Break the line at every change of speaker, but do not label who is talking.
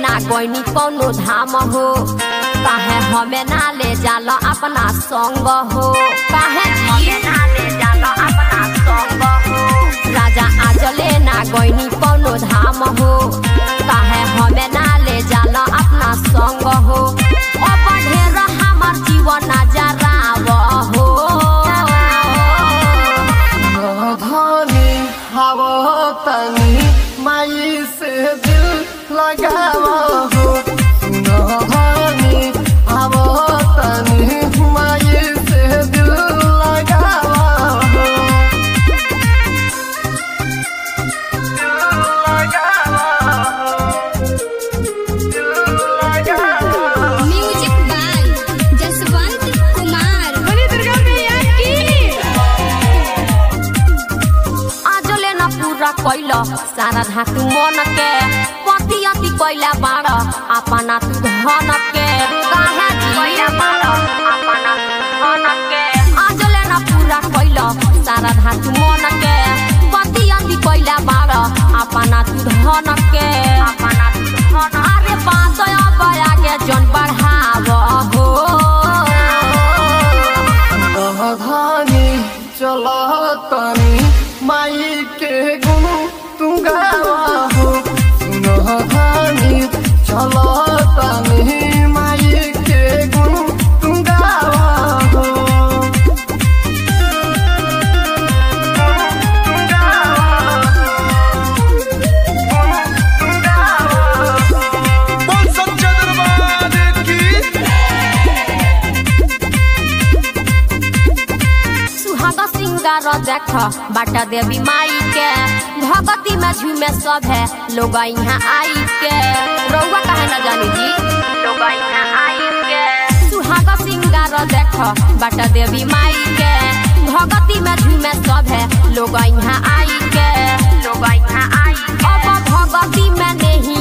ना कोई कौनो धाम हो काहे हमें ना ले जाल अपना संग हो काहे हमें ना ले जाल अपना संग हो राजा आजले ना गईनी कौनो धाम हो काहे हमें ना ले जाल अपना संग हो अब ढेर हमार जीवन नजराव हो
धनी हवा तनी माई से दिल लगावा हो धनी हवा तनी माई से दिल लगावा हो
म्यूजिक बाय जसवंत कुमार
आजले न पूरा कैल सारा धातु मन के पति अति कैला बाड़ अपना तू धन के काहे कैला बाड़ अपना तू धन के आजले न पूरा कैल सारा धातु मन के पति अति कैला बाड़ अपना तू धन के अपना तू धन अरे बात बया के जन बढ़ाव हो
धनी चला तनी माई के गुण तू गावा हो धनी चला तनी माई के गुण तू गावा हो
बोल सच्चा दरबार की
सुहाग सिंगार देख बाटा देवी माई के भगती में झूमे सब है लोग यहाँ आई के रउआ कहे न जानी जी लोग यहाँ आई के सुहाग सिंगार देख बाटा देवी माई के भगती में झूमे सब है लोग यहाँ आई के लोग यहाँ आई के अब भगती में नहीं